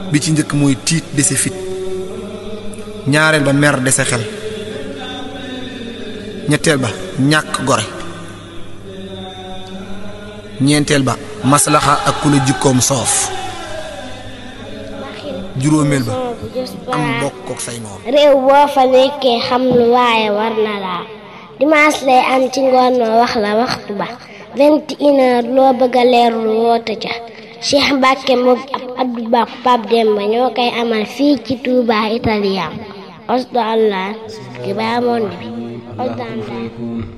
bi ci njëkk mooy tiit dese fit ñaareel ba mer dese xel ñetteel ba ñàkk gore ñeenteel ba maslaxa ak ku la jikkoom soof juróomeel ba am bokk ak say moom réew boo fa nekkee xam lu waaye war na laa dimanche lay am ci ngoon ma wax la waxtu ba vingt et une heure loo bëgg a leerlu woote ca Cheikh Mbacke moom ab Abdou Ba Pape Demba ñoo koy amal fii ci Touba Italien osdo allah ki baa monde bi osdo allah